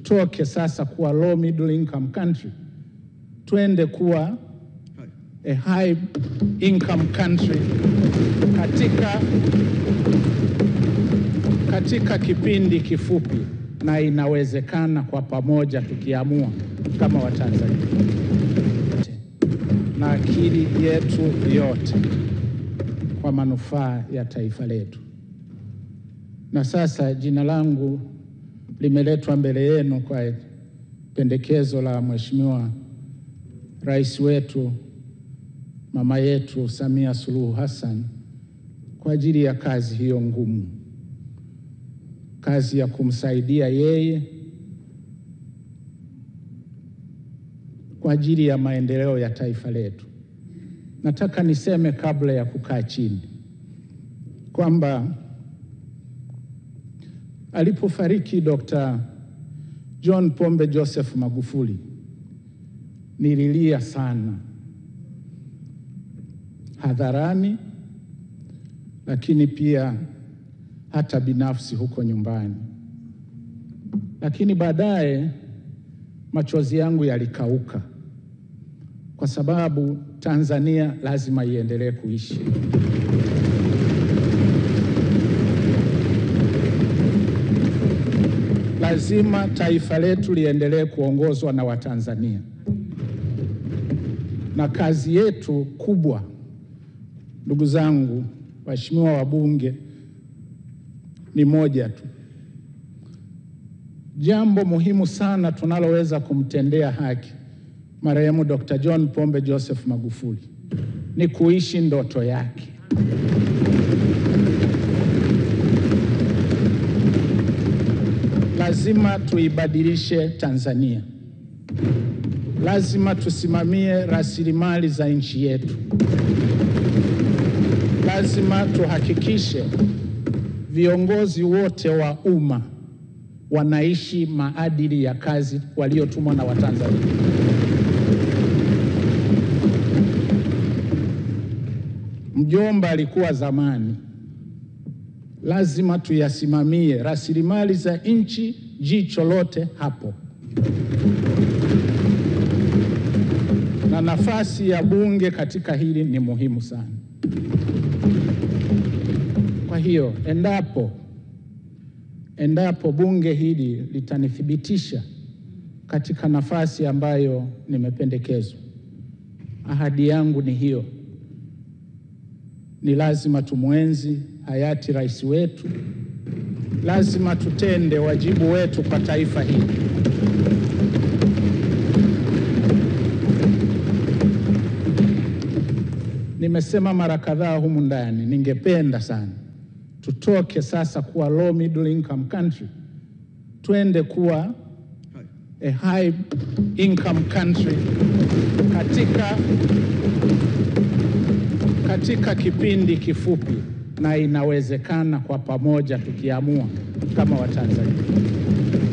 tutoke sasa kuwa low middle income country twende kuwa a high income country katika, katika kipindi kifupi, na inawezekana kwa pamoja tukiamua kama Watanzania na akili yetu yote kwa manufaa ya taifa letu. Na sasa jina langu limeletwa mbele yenu kwa pendekezo la Mheshimiwa Rais wetu mama yetu Samia Suluhu Hassan kwa ajili ya kazi hiyo ngumu, kazi ya kumsaidia yeye kwa ajili ya maendeleo ya taifa letu. Nataka niseme kabla ya kukaa chini kwamba alipofariki Dr. John Pombe Joseph Magufuli nililia sana hadharani, lakini pia hata binafsi huko nyumbani, lakini baadaye machozi yangu yalikauka kwa sababu Tanzania lazima iendelee kuishi. Lazima taifa letu liendelee kuongozwa na Watanzania, na kazi yetu kubwa, ndugu zangu waheshimiwa wabunge, ni moja tu. Jambo muhimu sana tunaloweza kumtendea haki marehemu Dr. John Pombe Joseph Magufuli ni kuishi ndoto yake. Lazima tuibadilishe Tanzania. Lazima tusimamie rasilimali za nchi yetu. Lazima tuhakikishe viongozi wote wa umma wanaishi maadili ya kazi waliotumwa na Watanzania. Mjomba alikuwa zamani. Lazima tuyasimamie rasilimali za nchi, jicho lote hapo, na nafasi ya bunge katika hili ni muhimu sana. Kwa hiyo endapo endapo bunge hili litanithibitisha katika nafasi ambayo nimependekezwa, ahadi yangu ni hiyo, ni lazima tumwenzi hayati rais wetu, lazima tutende wajibu wetu kwa taifa hili. Nimesema mara kadhaa humu ndani, ningependa sana tutoke sasa kuwa low middle income country twende kuwa a high income country katika, katika kipindi kifupi, na inawezekana kwa pamoja tukiamua kama Watanzania.